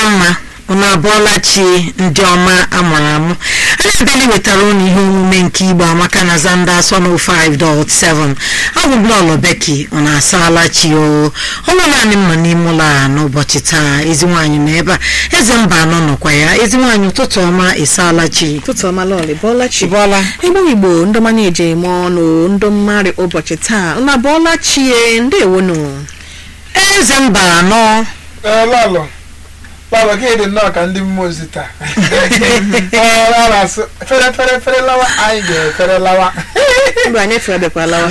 mma unu abụọla chi ndị ọma amụrụ amụ anyị abịala iwetara unu ihe omume nke igbo amaka na zanda sọnụ 5.7 abụ blọọlụ beki unu asaala chi o ọnwụ naanị mma n'ime ụlọ a n'ụbọchị taa ezi nwaanyị nọ ebe a eze mba anọ nọkwa ya ezi nwaanyị ụtụtụ ọma ịsaala chi ụtụtụ ọma lọlị bọọla chi bọọla igbo igbo ndị ọma na-eje eme ọnụ ndị mmadụ ụbọchị taa na bọọla chie ndewonu eze mba anọ Ee, lọlọ lọlọ gị dị nnọọ ka ndị mmụọ ozi taa Ee, lọlọ asụ fere fere fere lawa anyị ga-efere lawa mgbe anyị fere bịakwa lawa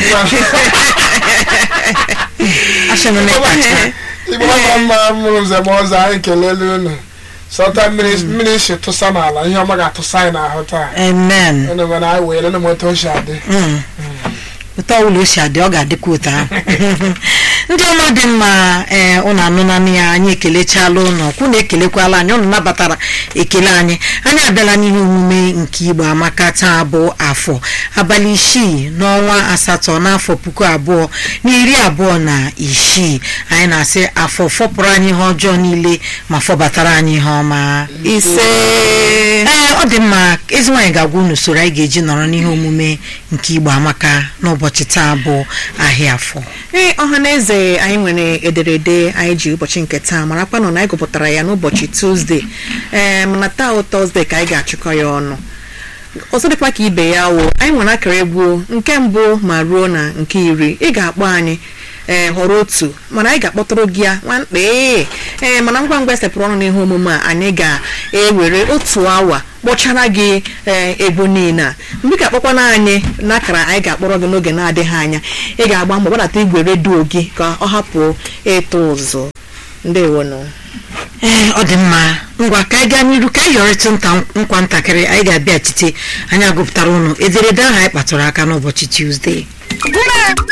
asịmịnị kacha igbo ọma mma mụrụ nze ma ọzọ anyị kelele unu sọta mmiri mmiri si tụsa n'ala ihe ọma ga-atụsa anyị n'ahụ taa amen unu mana anyị were unu moto o si adị Mm. ụtọ ọbụla o si adị ọ ga-adịkwa ụtọ ahụ ndị ọma dị mma ee ụnụ anụnanụ ya anyị ekelechala ụnụ kwụ na ekelekwala anyị ụnụ nabatara ekele anyị anyị abịala n'ihe omume nke igbo amaka taa bụ afọ abalị isii n'ọnwa asatọ n'afọ puku abụọ na iri abụọ na isii anyị na-asị afọ fọpụrụ anyị ihe ọjọọ niile ma fọbatara anyị ihe ọma ise ee ọ dị mma ezi nwaanyị ga-agwa unu usoro anyị ga-eji nọrọ n'ihe omume nke igbo amaka n'ụbọchị taa bụ ahịa afọ ee ọha na eze anyị nwere ederede anyị ji ụbọchị nke taa marakwa nọ na anyị gụpụtara ya n'ụbọchị tuzdee ee mana taa bụ tọzdee ka anyị ga-achịkọ ya ọnụ ọzọ dịkwa ka ibe ya wụ anyị nwere akara egwu nke mbụ ma ruo na nke iri ị ga-akpọ anyị ee họrọ otu mana anyị ga-akpọtụrụ gị ya nwamkpa ee ee mana ngwa ngwa esepụrụ ọnụ n'ihe omume a anyị ga-ewere otu awa kpọchara gị ee egwu niile a mgbe ị ga-akpọkwana anyị n'akara anyị ga-akpọrọ gị n'oge na-adịghị anya ị ga-agba mbọ gbadata igwe redio gị ka ọ hapụ ịtụ ụzụ ndewonụ ee ọ dị mma ngwa ka anyị gaa n'iru ka anyị yọrịtụ nta nkwa ntakịrị anyị ga-abịachite anyị agụpụtara ụnụ ederede ahụ anyị kpatụrụ aka n'ụbọchị tuzdee